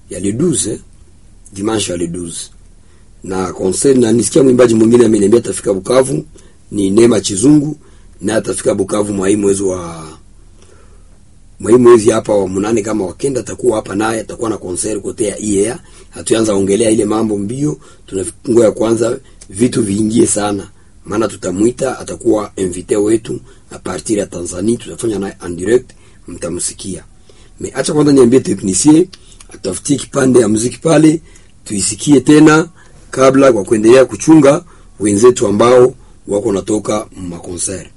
ya le 12 eh? dimanche ya le 12 na concert na nisikia mwimbaji mwingine ameniambia atafika Bukavu ni Neema Chizungu na atafika Bukavu mwa hii mwezi wa mwa hii mwezi hapa wa munane kama wakenda atakuwa hapa naye atakuwa na concert kote ya IEA. Hatuanza ongelea ile mambo mbio, tunangoja kwanza vitu viingie sana, maana tutamwita, atakuwa invité wetu a partir ya Tanzania, tutafanya naye en direct, mtamsikia. Me acha kwanza niambie technicien atafutie kipande ya muziki pale tuisikie tena kabla kwa kuendelea kuchunga wenzetu ambao wako natoka makonsert.